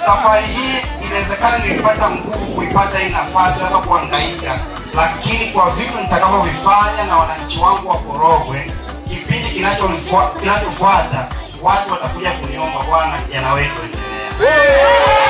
safari hii inawezekana nilipata nguvu kuipata hii nafasi hata kuhangaika, lakini kwa vitu nitakavyovifanya na wananchi wangu wa Korogwe, kipindi kinachofua- kinachofuata watu watakuja kuniomba, bwana, kijana wetu endelea.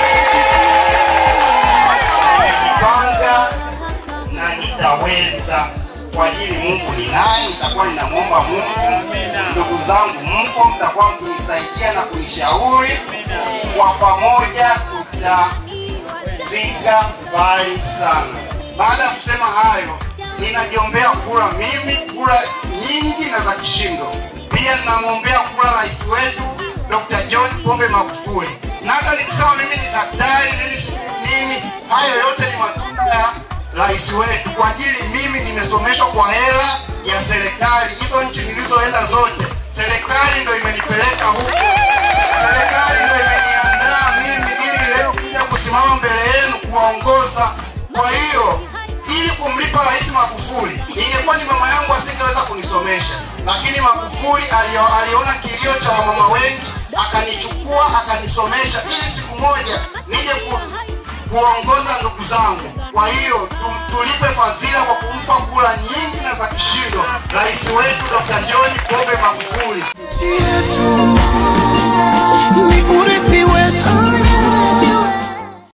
Nimejipanga na nitaweza kwa ajili Mungu ni naye, nitakuwa ninamwomba Mungu. Ndugu zangu, mpo, mtakuwa mkinisaidia na kunishauri, kwa pamoja tutafika mbali sana. Baada ya kusema hayo, ninajiombea kura mimi, kura nyingi na za kishindo. Pia ninamwombea kura rais wetu Dr. John Pombe Magufuli, na hata nikisema mimi ni daktari mimi, mimi hayo yote ni matunda ya rais wetu. Kwa ajili mimi nimesomeshwa kwa hela ya serikali. Hizo nchi nilizoenda zote, serikali ndo imenipeleka huko, serikali ndo imeniandaa mimi ili leo kuja kusimama mbele yenu kuwaongoza. Kwa hiyo ili kumlipa rais Magufuli, ingekuwa ni mama yangu asingeweza kunisomesha, lakini Magufuli alio, aliona kilio cha wamama wengi akanichukua akanisomesha ili siku moja nije ku, kuongoza ndugu zangu. Kwa hiyo tu- tulipe fadhila kwa kumpa kura nyingi na za kishindo rais wetu Dr. John Pombe Magufuli.